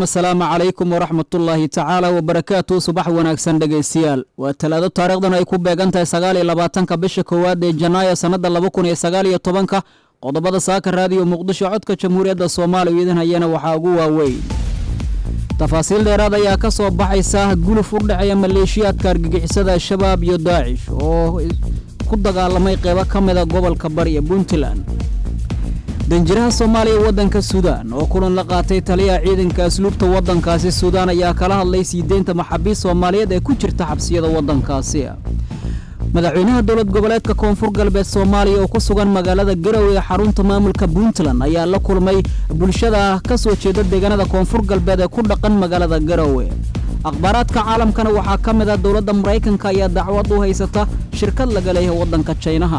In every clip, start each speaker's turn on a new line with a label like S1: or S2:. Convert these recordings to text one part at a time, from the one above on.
S1: asalaamu calaykum waraxmatullaahi tacaala wabarakaatu subax wanaagsan dhegaystayaal waa talaado taarikhdan ay ku beegan tahay sagaal iyo labaatanka bisha koowaad ee janaayo sannada laba kun iyo sagaal iyo tobanka qodobada saaka raadiyo muqdisho codka jamhuuriyadda soomaaliya idin hayana waxaa ugu waaweyn tafaasiil dheeraad ayaa ka soo baxaysa guluf u dhexeeya maleeshiyaadka argagixisada al-shabaab iyo daacish oo ku dagaalamay qeybo ka mida gobolka bari ee puntland danjiraha soomaaliya waddanka suudaan oo kulan la qaatay taliyaha ciidanka asluubta waddankaasi suudaan ayaa kala hadlay sii deynta maxaabiist soomaaliyeed ee ku jirta xabsiyada waddankaasi madaxweynaha dowlad goboleedka koonfur galbeed soomaaliya oo ku sugan magaalada garowe ee xarunta maamulka puntland ayaa la kulmay bulshada ka soo jeeda deegaanada koonfur galbeed ee ku dhaqan magaalada garowe akhbaaraadka caalamkana waxaa ka mid ah dowladda maraykanka ayaa dacwad u haysata shirkad laga leeyahay waddanka jaynaha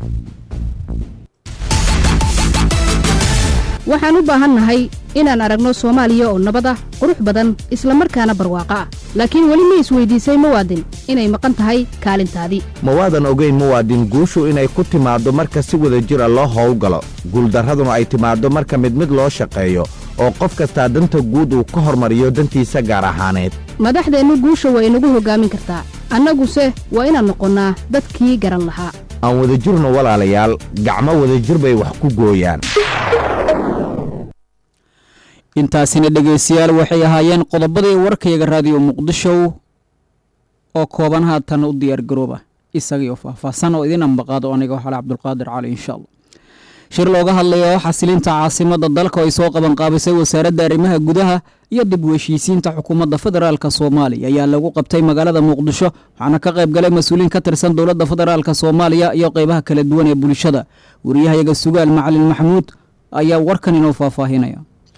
S2: waxaan u baahannahay inaan aragno soomaaliya oo nabad ah qurux badan isla markaana barwaaqo ah laakiin weli ma isweydiisay muwaadin inay maqan tahay kaalintaadii
S3: ma waadan ogayn muwaadin guushu inay ku timaaddo marka si wada jira loo howlgalo guuldarraduna ay timaaddo marka mid mid loo shaqeeyo oo qof kastaa danta guud uu ka hormariyo dantiisa gaar ahaaneed
S2: madaxdeennu guusha waa inagu hoggaamin kartaa annaguse waa inaan noqonnaa dadkii garan lahaa
S3: aan wadajirno walaalayaal gacmo wadajir bay wax ku gooyaan
S1: intaasina dhegaystayaal waxay ahaayeen qodobadii warkayaga raadiyo muqdisho oo kooban haatan u diyaar garooba isagii oo faahfaahsan oo idin ambaqaado aniga xale cabdulqaadir cali insha allah shir looga hadlayo xasilinta caasimada dalka oo ay soo qabanqaabisay wasaaradda arrimaha gudaha iyo dib u heshiisiinta xukuumadda federaalk soomaaliya ayaa lagu qabtay magaalada muqdisho waxaana ka qayb galay mas-uuliin ka tirsan dowladda federaalk soomaaliya iyo qeybaha kala duwan ee bulshada wariyahayaga sugaal macalin maxamuud ayaa warkan inoo faahfaahinaya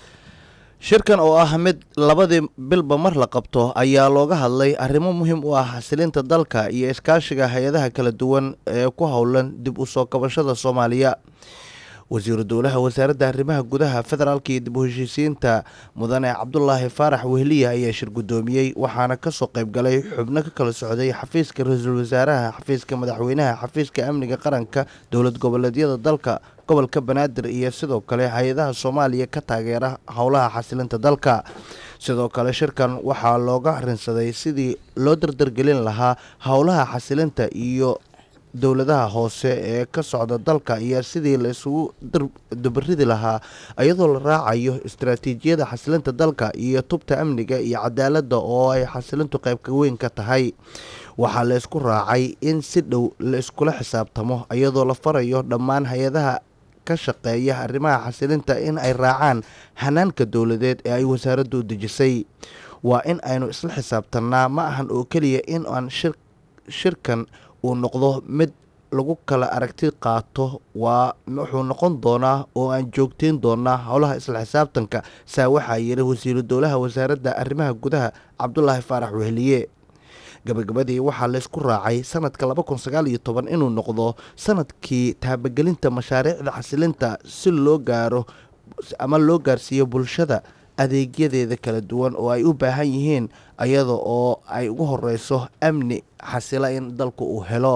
S4: shirkan oo ah mid labadii bilba mar la qabto ayaa looga hadlay arrimo muhiim u ah xasilinta dalka iyo iskaashiga hay-adaha kala duwan ee ku howlan dib u soo kabashada soomaaliya wasiiru dowlaha wasaaradda arrimaha gudaha federaalka iyo dib u heshiisiinta mudane cabdulaahi faarax wehliya ayaa shir guddoomiyey waxaana kasoo qayb galay xubno ka kala socday xafiiska ra-iisul wasaaraha xafiiska madaxweynaha xafiiska amniga qaranka dowlad goboleedyada dalka gobolka banaadir iyo sidoo kale hay-adaha soomaaliya ka taageera howlaha xasilinta dalka sidoo kale shirkan waxaa looga arinsaday sidii loo dardargelin lahaa howlaha xasilinta iyo dowladaha hoose ee ka socda dalka iyo sidii la isugu dubaridi lahaa iyadoo la raacayo istaraatiijiyada xasilinta dalka iyo tubta amniga iyo cadaaladda oo ay xasilintu qeybka weyn ka tahay waxaa la isku raacay in si dhow la iskula xisaabtamo iyadoo la farayo dhammaan hay-adaha ka shaqeeya arrimaha xasilinta in ay raacaan hanaanka dowladeed ee ay wasaaraddu u dejisay waa in aynu isla xisaabtannaa ma ahan oo keliya in aan shirkan uu noqdo mid lagu kala aragti qaato waa wuxuu noqon doonaa oo aan joogteyn doonaa howlaha isla xisaabtanka saa waxaa yiri wasiiru dowlaha wasaaradda arrimaha gudaha cabdulaahi faarax wehliye gabagabadii waxaa laysku raacay sanadka laba kun sagaal iyo toban inuu noqdo sanadkii taabagelinta mashaariicda xasilinta si loo gaaro ama loo gaarsiiyo bulshada adeegyadeeda kala duwan oo ay u baahan yihiin iyada oo ay ugu horeyso amni xasila in dalku uu helo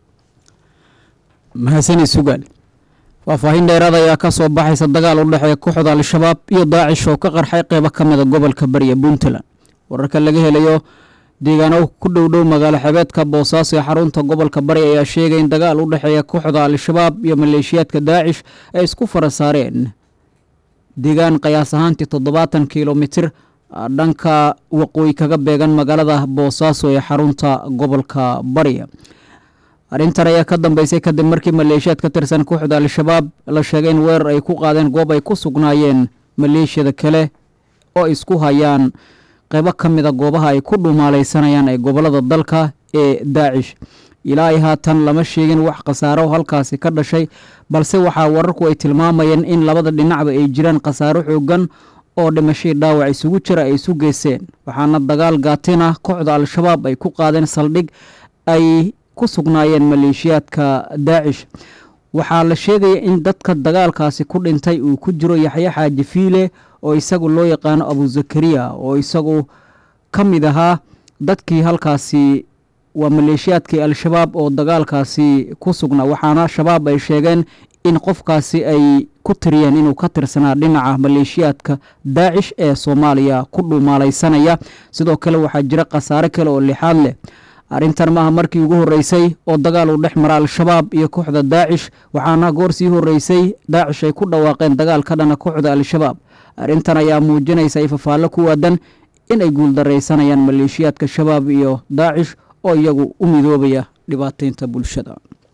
S1: mahadsani sugaal faahfaahin dheeraad ayaa ka soo baxaysa dagaal u dhexeeya kooxda al-shabaab iyo daacish oo ka qarxay qeybo ka mida gobolka bariya puntland wararka laga helayo deegaano ku dhowdhow magaalo xebeedka boosaaso ee xarunta gobolka bari ayaa sheegay in dagaal u dhexeeya kooxda al-shabaab iyo maleeshiyaadka daacish ay isku fara saareen deegaan qiyaas ahaantii toddobaatan kilomitir dhanka waqooyi kaga beegan magaalada boosaaso ee xarunta gobolka bari arrintan ayaa ka dambeysay kadib markii maleeshiyaad ka tirsan kooxda al-shabaab la sheegay in weerar ay ku qaadeen goob ay ku sugnaayeen maleeshiyada kale oo isku hayaan qeybo ka mida goobaha ay ku dhumaalaysanayaan ee gobolada dalka ee daacish ilaa ay haatan lama sheegin wax khasaaro halkaasi ka dhashay balse waxaa wararku ay tilmaamayeen in labada dhinacba ay jiraan khasaaro xoogan oo dhimashadii dhaawac isugu jira ay isu geysteen waxaana dagaal gaatin ah kooxda al-shabaab ay ku qaadeen saldhig ay ku sugnaayeen maleeshiyaadka daacish waxaa la sheegaya in dadka dagaalkaasi ku dhintay uu ku jiro yaxya xaaji fiile oo isagu loo yaqaano abuzakariya oo isagu ka mid ahaa dadkii halkaasi waa maleeshiyaadkii al-shabaab oo dagaalkaasi ku sugnaa waxaana shabaab ay sheegeen in qofkaasi ay ku tiriyeen inuu ka tirsanaa dhinaca maleeshiyaadka daacish ee soomaaliya ku dhumaalaysanaya sidoo kale waxaa jira khasaare kale oo lixaad leh arrintan maaha markii ugu horreysay oo dagaal uu dhex mara al-shabaab iyo kooxda daacish waxaana goor sii horreysay daacish ay ku dhawaaqeen dagaal ka dhana kooxda al-shabaab arrintan ayaa muujinaysa ifafaallo ku waadan inay guuldaraysanayaan maleeshiyaadka shabaab iyo daacish oo iyagu u midoobaya dhibaataynta bulshada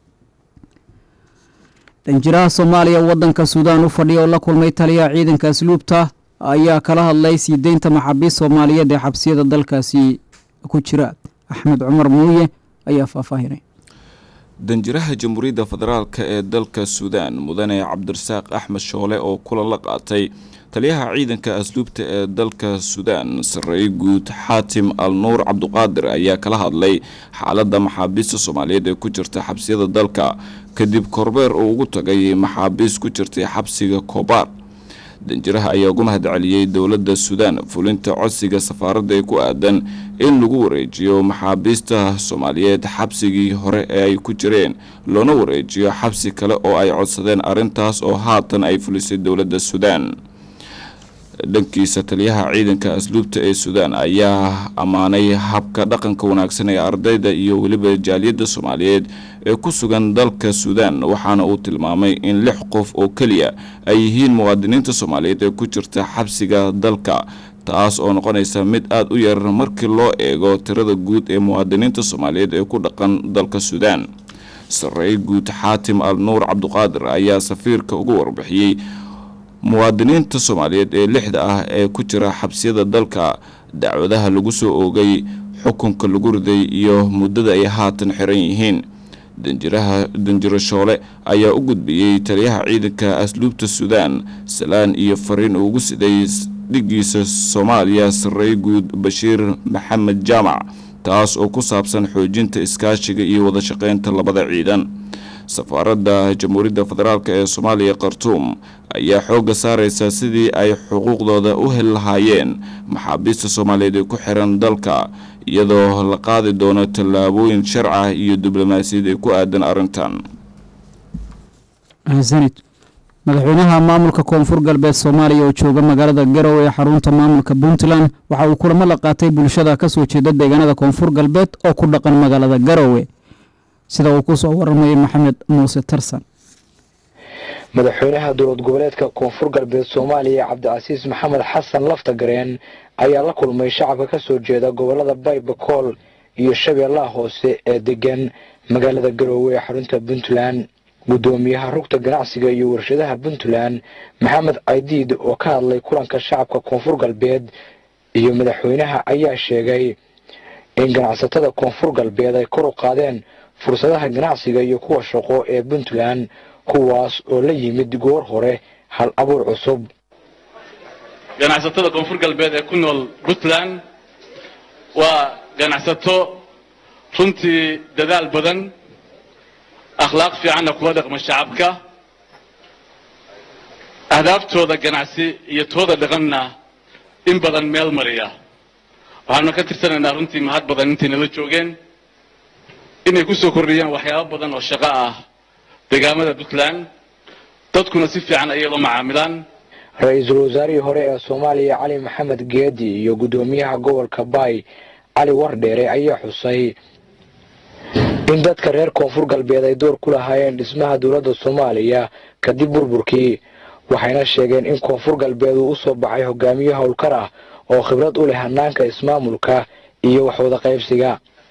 S1: danjiraha soomaaliya waddanka suudaan u fadhiya oo la kulmay taliyaha ciidanka asluubta ayaa kala hadlay sii deynta maxaabiist soomaaliyeed ee xabsiyada dalkaasi ku jira axmed cumar muuye ayaa faahfaahinay
S5: danjiraha jamhuuriyadda federaalk ee dalka suudaan mudane cabdirasaaq axmed shoole oo kulan la qaatay taliyaha ciidanka asluubta ee dalka suudaan sarreeye guud xaatim al nuur cabduqaadir ayaa kala hadlay xaaladda maxaabiista soomaaliyeed ee ku jirta xabsiyada dalka kadib korbeer uu ugu tagay maxaabiist ku jirtay xabsiga koobaar danjiraha ayaa ugu mahad celiyey dowladda suudaan fulinta codsiga safaaradda ee ku aadan in lagu wareejiyo maxaabiista soomaaliyeed xabsigii hore ee ay ku jireen loona wareejiyo xabsi kale oo ay codsadeen arrintaas oo haatan ay fulisay dowladda suudaan dhankiisa taliyaha ciidanka asluubta ee suudaan ayaa ammaanay habka dhaqanka wanaagsan ee ardayda iyo weliba jaaliyadda soomaaliyeed ee ku sugan dalka suudaan waxaana uu tilmaamay in lix qof oo keliya ay yihiin muwaadiniinta soomaaliyeed ee ku jirta xabsiga dalka taas oo noqonaysa mid aada u yar markii loo eego tirada guud ee muwaadiniinta soomaaliyeed ee ku dhaqan dalka suudaan sarreeye guud xaatim al nuur cabduqaadir ayaa safiirka ugu warbixiyey muwaadiniinta soomaaliyeed ee lixda ah ee ku jira xabsiyada dalka dacwadaha lagu soo oogay xukunka lagu riday iyo muddada ay haatan xiran yihiin danjiraha danjiro shoole ayaa u gudbiyey taliyaha ciidanka asluubta suudaan salaan iyo fariin ugu siday dhigiisa soomaaliya sarreeye guud bashiir maxamed jaamac taas oo ku saabsan xoojinta iskaashiga iyo wada shaqeynta labada ciidan safaaradda jamhuuriyadda federaalk ee soomaaliya khartuum ayaa xoogga saareysa sidii ay xuquuqdooda u heli lahaayeen maxaabiista soomaaliyeed ee ku xiran dalka iyadoo la qaadi doono tallaabooyin sharca iyo diblomaasiyad ee ku aadan arrintan
S1: sanid madaxweynaha maamulka koonfur galbeed soomaaliya oo jooga magaalada garowe ee xarunta maamulka puntland waxa uu kulamo la qaatay bulshada kasoo jeeda deegaanada koonfur galbeed oo ku dhaqan magaalada garowe sida uu ku soo waramayay maxamed muuse tarsan
S6: madaxweynaha dowlad goboleedka koonfur galbeed soomaaliya cabdicasiis maxamed xasan laftagareen ayaa la kulmay shacabka ka soo jeeda gobolada baybakool iyo shabeellaha hoose ee degan magaalada garoowe ee xarunta puntland guddoomiyaha rugta ganacsiga iyo warshadaha puntland maxamed caydiid oo ka hadlay kulanka shacabka koonfur galbeed iyo madaxweynaha ayaa sheegay in ganacsatada koonfur galbeed ay kor u qaadeen fursadaha ganacsiga iyo kuwa shaqo ee puntland kuwaas oo la yimid goor hore hal abuur cusub
S7: ganacsatada koonfur galbeed ee ku nool puntland waa ganacsato runtii dadaal badan akhlaaq fiicanna kuwa dhaqma shacabka ahdaabtooda ganacsi iyo tooda dhaqanna in badan meel mariya waxaanu ka tirsanaynaa runtii mahad badan intay nala joogeen inay ku soo kordhiyaan waxyaabo badan oo shaqo ah deegaamada puntland dadkuna si fiican ayay la macaamilaan
S6: ra-iisul wasaarihii hore ee soomaaliya cali maxamed geedi iyo guddoomiyaha gobolka baay cali wardheere ayaa xusay in dadka reer koonfur galbeed ay door ku lahaayeen dhismaha dowladda soomaaliya kadib burburkii waxayna sheegeen in koonfur galbeed uu u soo baxay hogaamiye howlkar ah oo khibrad u leh hanaanka ismaamulka iyo waxwada qaybsiga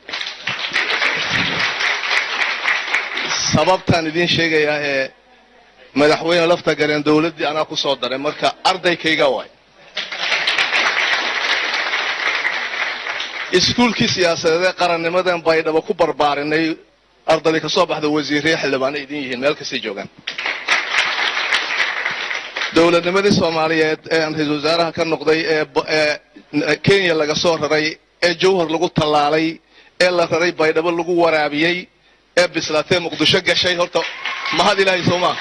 S8: sababtaan idiin sheegayaa ee madaxweyne lafta gareen dowladdii anaa ku soo daray marka ardaykayga waay iskuulkii siyaasadeed ee qarannimadan baydhabo ku barbaarinay ardaday ka soo baxda wasiirree xildhibaana idin yihiin meel kastay joogaan dowladnimadii soomaaliyeed ee aan ra-iisul wasaaraha ka noqday ee kenya laga soo raray ee jowhar lagu tallaalay ee la raray baydhabo lagu waraabiyey ee bislaatee muqdisho gashay horta mahad ilaahay soo maa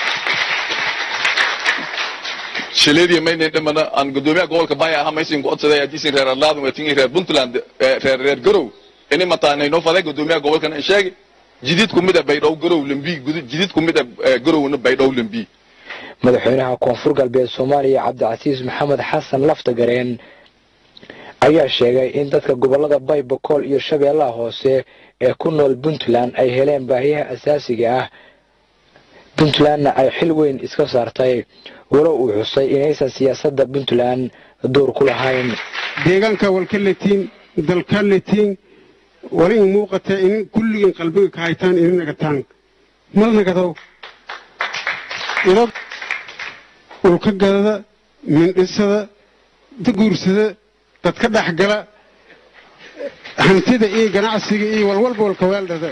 S9: shileedii maynan dhamana aan gudoomiyaha gobolka baya ahaa maysin ku codsaday hadiisin reer arlaadun waa tingin reer puntland reer reer garow ini mataanay noo faday gudoomiyaha gobolkan ay sheegi jidid ku mid a baydhow garow lambi jidid ku mid a garowna baydhow lambi
S6: madaxweynaha koonfur galbeed soomaaliya cabdicasiis maxamed xasan laftagareen ayaa sheegay in dadka gobolada baybakool iyo shabeellaha hoose ee ku nool puntland ay heleen baahiyaha asaasiga ah puntlandna ay xil weyn iska saartay walow uu xusay inaysan siyaasadda puntland door ku lahayn
S10: deegaanka walka letiin dalka letiin wali in muuqata in kulligiin qalbiga ka haytaan ini nagataan mal nagadow idog ulka gadada mindhisada daguursada dadka dhexgala hantida iyo ganacsiga iyo walwalba walka weeldhada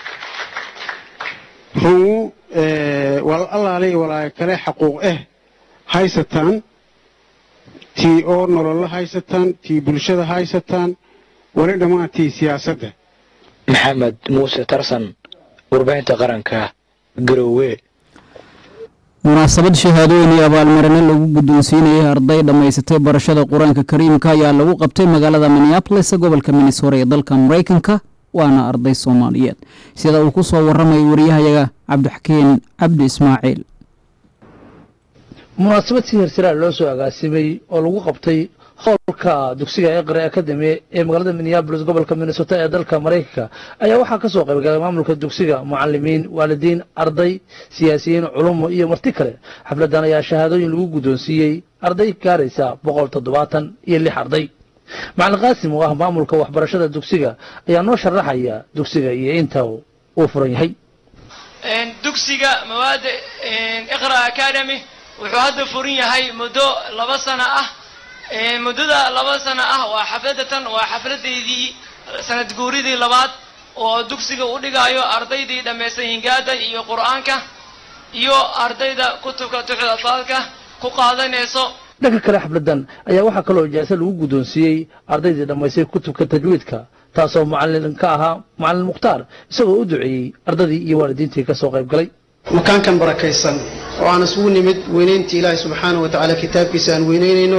S10: rungu wal allaalay walaaga kale xaquuq ah haysataan tii oo nololo haysataan tii bulshada haysataan wali dhammaan tii siyaasadda
S6: maxamed muuse tarsan warbaahinta qaranka garoowe
S1: munaasabad shahaadooyin iyo abaalmarino lagu guddoonsiinayay arday dhammaysatay barashada qur-aanka kariimka ayaa lagu qabtay magaalada minneabolis gobolka minnesota ee dalka maraykanka waana arday soomaaliyeed sida uu ku soo waramayo wariyahayaga cabdixakiin cabdi ismaaciil
S11: munaasabad si hirsiraa loo soo agaasimay oo lagu qabtay howlka dugsiga eqre academy ee magaalada minneabolis gobolka minnesota ee dalka maraykanka ayaa waxaa ka soo qaybgalay maamulka dugsiga mucalimiin waalidiin arday siyaasiyiin culumo iyo marti kale xafladan ayaa shahaadooyin lagu guddoonsiiyey arday gaaraysa boqol toddobaatan iyo lix arday macalin qaasim oo ah maamulka waxbarashada dugsiga ayaa noo sharaxaya dugsiga iyo inta uu furan yahay
S12: dugsiga mawaada iqra academy wuxuu hadda furan yahay muddo laba sano ah muddada laba sano ah waa xafladatan waa xafladeydii sanad guuridii labaad oo dugsiga u dhigaayo ardaydii dhammaystay hingaada iyo qur-aanka iyo ardayda kutubka tuxda atlaalka ku qaadanayso
S11: dhanka kale xafladan ayaa waxaa kaloo ijaasa lagu guddoonsiiyey ardaydii dhammaystay kutubka tajwiidka taasoo macalin ka ahaa macalin mukhtaar isagoo u duceeyey ardaydii iyo waalidiintii ka soo qayb galay
S13: makaankan barakaysan oo aan isugu nimid weynayntii ilaahay subxaanahu wa tacaala kitaabkiisa aan weynaynayno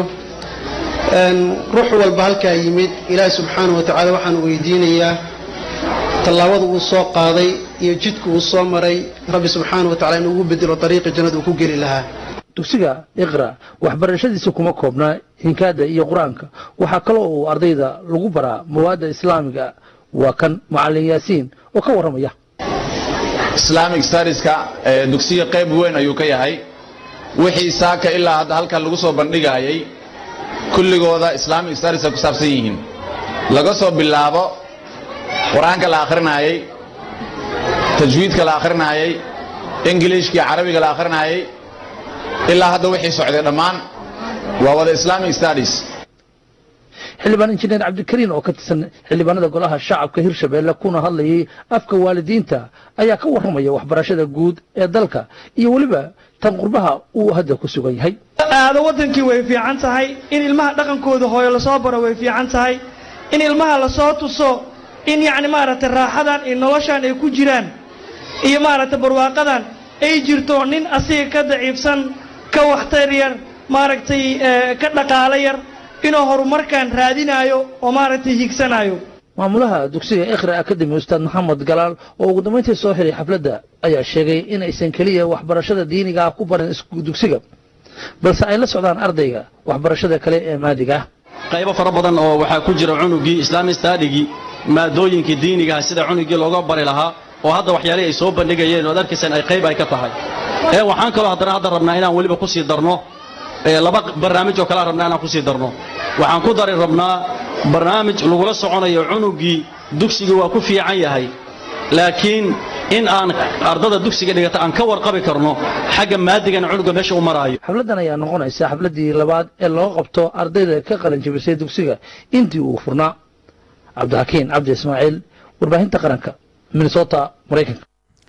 S13: ruux walba halkaa yimid ilaahay subxaanahu wa tacaala waxaan weydiinayaa tallaabada uu soo qaaday iyo jidka uu soo maray rabbi subxaanahu wa tacala inuu ugu bedelo dariiqi jannada uu ku geli lahaa
S11: dugsiga iqra waxbarashadiisa kuma koobnaa hinkaada iyo qur-aanka waxaa kaloo uu ardayda lagu baraa mawaadda islaamiga waa kan macalin yaasiin oo ka warramaya
S14: islamic studieska dugsiga qayb weyn ayuu ka yahay wixii saaka ilaa hadda halkan lagu soo bandhigayay kulligooda islamic studies ay ku saabsan yihiin laga soo bilaabo qur-aanka la akhrinayay tajwiidka la akhrinayay ingiliishkii carabiga la akhrinayay ilaa hadda wixii socday dhammaan waa wada islamic studies
S11: xildhibaan injineer cabdikariin oo ka tirsan xildhibaanada golaha shacabka hirshabeelle kuna hadlayay afka waalidiinta ayaa ka warramaya waxbarashada guud ee dalka iyo weliba tan qurbaha uu hadda ku sugan yahay
S15: aado waddankii way fiican tahay in ilmaha dhaqankooda hooyo lasoo baro way fiican tahay in ilmaha lasoo tuso in yacni maaragtay raaxadan iyo noloshan ay ku jiraan iyo maaragtay barwaaqadan ay jirto nin asiga ka daciifsan ka waxtar yar maaragtay ka dhaqaalo yar inuu horumarkan raadinaayo oo maaragtay higsanayo
S11: maamulaha dugsiga ikhra academy ustaad maxamed galaal oo ugu dambayntii soo xiray xafladda ayaa sheegay inaysan keliya waxbarashada diiniga ah ku barin dugsiga balse ay la socdaan ardayga waxbarashada kale ee maadiga ah
S16: qaybo fara badan oo waxaa ku jira cunugii islaami staadigii maadooyinkii diinigaha sida cunugii looga bari lahaa oo hadda waxyaalihii ay soo bandhigayeen oad arkaysaan ay qayb ay ka tahay ee waxaan kaloo haddana hadda rabnaa inaan weliba ku sii darno laba barnaamij oo kalea rabnaa inaan ku sii darno waxaan ku dari rabnaa barnaamij lagula soconayo cunugii dugsigii waa ku fiican yahay laakiin in aan ardada dugsiga dhigata aan ka warqabi karno xagga maadigan cunuga meesha u maraayo
S11: xafladdan ayaa noqonaysa xafladdii labaad ee loo qabto ardayda ka qalin jabisay dugsiga intii uu furnaa cabdixakiin cabdi ismaaciil warbaahinta qaranka minnesota maraykanka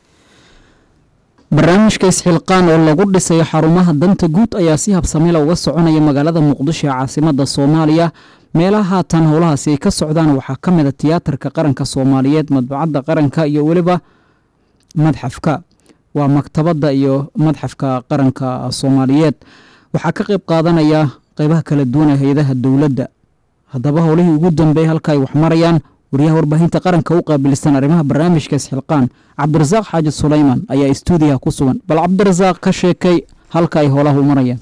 S1: barnaamijka isxilqaan oo lagu dhisayo xarumaha danta guud ayaa si habsamila uga soconaya magaalada muqdisho ee caasimada soomaaliya meelaha haatan howlahaasi ay ka socdaan waxaa ka mid a tiyaatarka qaranka soomaaliyeed madbacadda qaranka iyo weliba madxafka waa maktabadda iyo madxafka qaranka soomaaliyeed waxaa ka qayb qaadanaya qeybaha kala duwan ee hay-adaha dowladda haddaba howlihii ugu dambeeyay halka ay wax marayaan wariyaha warbaahinta qaranka u qaabilsan arrimaha barnaamijka isxilqaan cabdirasaaq xaaji sulayman ayaa istuudiyaha ku sugan bal cabdirasaaq ka sheekay halka ay howlaha u marayaan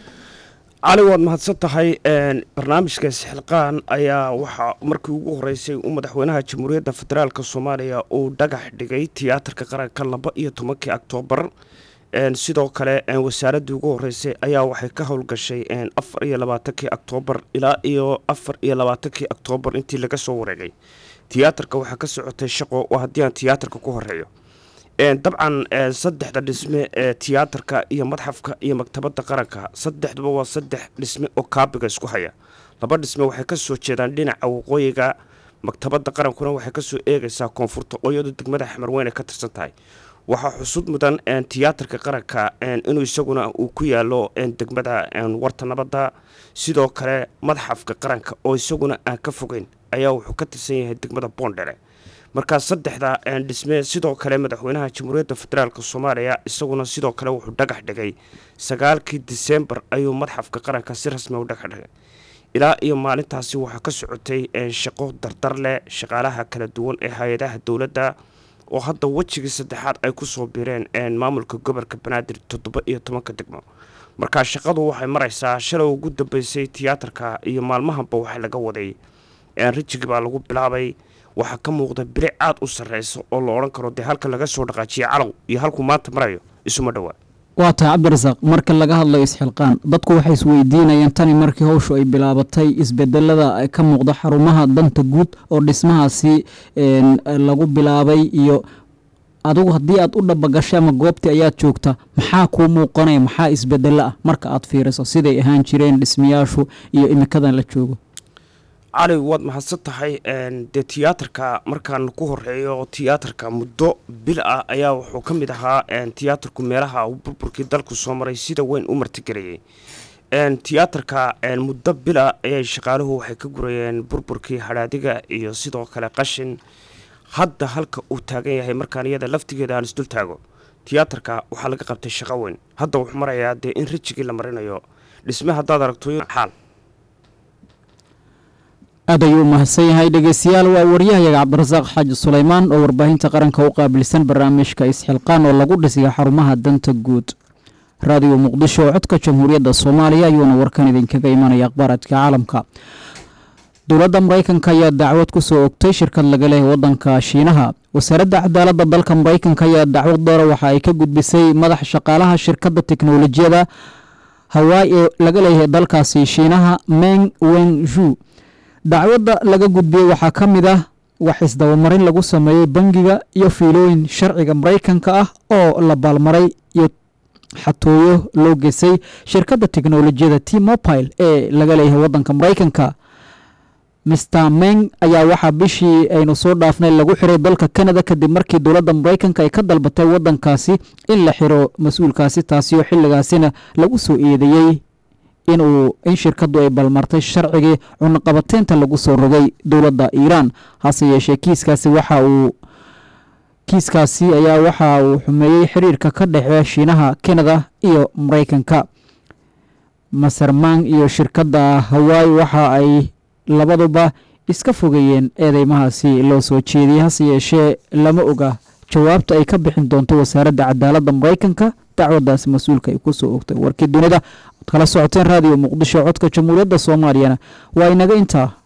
S17: cali waad mahadsan tahay barnaamijka isxilqaan ayaa waxaa markii ugu horeysay uu madaxweynaha jamhuuriyadda federaalk soomaaliya uu dhagax dhigay tiyaatarka qaranka laba iyo tobankii oktoobar sidoo kale wasaaraddii ugu horeysay ayaa waxay ka howlgashay afar iyo labaatankii oktoobar ilaa iyo afar iyo labaatankii oktoobar intii laga soo wareegay tiyaatarka waxaa ka socotay shaqo oo haddii aan tiyaatarka ku horeeyo dabcan saddexda dhisme ee tiyaatarka iyo madxafka iyo maktabadda qaranka saddexduba waa saddex dhisme oo kaabiga isku haya laba dhisme waxay ka soo jeedaan dhinaca waqooyiga maktabadda qarankuna waxay kasoo eegaysaa koonfurta oo iyadu degmada xamarweyn ay ka tirsan tahay waxaa xusud mudan tiyaatarka qaranka inuu isaguna uu ku yaalo degmada warta nabadda sidoo kale madxafka qaranka oo isaguna aan ka fogeyn ayaa wuxuu ka tirsan yahay degmada boondhere markaa saddexda dhisme sidoo kale madaxweynaha jamhuuriyadda federaalk soomaaliya isaguna sidoo kale wuxuu dhagax dhigay sagaalkii disembar ayuu madxafka qaranka si rasmi u dhagax dhigay ilaa iyo maalintaasi waxaa ka socotay shaqo dardar leh shaqaalaha kala duwan ee hay-adaha dowladda oo hadda wejigii saddexaad ay ku soo biireen maamulka gobolka banaadir toddoba iyo tobanka degmo markaa shaqadu waxay maraysaa shalay ugu dambeysay tiyaatarka iyo maalmahanba waxaa laga waday rijigi baa lagu bilaabay waxaa ka muuqda bilic aad u sarreysa oo la odhan karo dee halka laga soo dhaqaajiya calow iyo halkuu maanta marayo isuma dhowaa
S1: waa tahay cabdirasaaq marka laga hadlayo isxilqaan dadku waxay isweydiinayaan tani markii howshu ay bilaabatay isbedelada ka muuqda xarumaha danta guud oo dhismahaasi lagu bilaabay iyo adigu haddii aad u dhabagashay ama goobtii ayaad joogta maxaa kuu muuqanaya maxaa isbedelo ah marka aad fiiriso siday ahaan jireen dhismayaashu iyo imikadan la joogo
S17: cali waad mahadsan tahay dee tiyaatarka markaan ku horeeyo tiyaatarka muddo bil ah ayaa wuxuu ka mid ahaa tiyaatarku meelaha uu burburkii dalku soo maray sida weyn u martigelayay tiyaatarka muddo bil ah ayay shaqaaluhu waxay ka gurayeen burburkii hadhaadiga iyo sidoo kale qashin hadda halka uu taagan yahay markaan iyada laftigeeda aan isdul taago tiyaatarka waxaa laga qabtay shaqo weyn hadda wuxuu marayaa dee in rijigii la marinayo dhisme haddaad aragto xaal
S1: aad ayuu u mahadsan yahay dhegeystayaal waa waryahayaga cabdirasaaq xaaji sulaymaan oo warbaahinta qaranka u qaabilsan barnaamijka isxilqaan oo lagu dhisiya xarumaha danta guud raadiyo muqdisho oo codka jamhuuriyadda soomaaliya ayuuna warkan idinkaga imanaya akhbaaradka caalamka dowladda maraykanka ayaa dacwad ku soo ogtay shirkad laga leehay waddanka shiinaha wasaaradda cadaaladda dalka maraykanka ayaa dacwad doora waxa ay ka gudbisay madaxa shaqaalaha shirkadda teknolojiyada hawaai ee laga leeyahay dalkaasi shiinaha meng wengju dacwadda laga gudbiyey waxaa ka mid ah wax isdabamarin lagu sameeyey bangiga iyo fiilooyin sharciga maraykanka ah oo la baalmaray iyo xatooyo loo geysay shirkadda teknolojiyada t mobile ee laga leeyahay waddanka maraykanka mister meng ayaa waxaa bishii aynu soo dhaafnay lagu xiray dalka canada kadib markii dowladda maraykanka ay ka dalbatay waddankaasi in la xiro mas-uulkaasi taasi oo xilligaasina lagu soo eedeeyey inuu in shirkaddu ay balmartay sharcigii cunaqabateynta lagu soo rogay dowladda iiraan hase yeeshee kiiskaasi waxa uu kiiskaasi ayaa waxa uu xumeeyey xiriirka ka dhexeeya shiinaha canada iyo maraykanka masermang iyo shirkadda hawaii waxa ay labaduba iska fogeeyeen eedeymahaasi loo soo jeediyey hase yeeshee lama oga jawaabta ay ka bixin doonto wasaaradda cadaaladda maraykanka dacwaddaas mas-uulka ay ku soo ogtay warkii dunida ad kala socoteen raadiyo muqdisho codka jamhuuriyadda soomaaliyana waa inaga intaa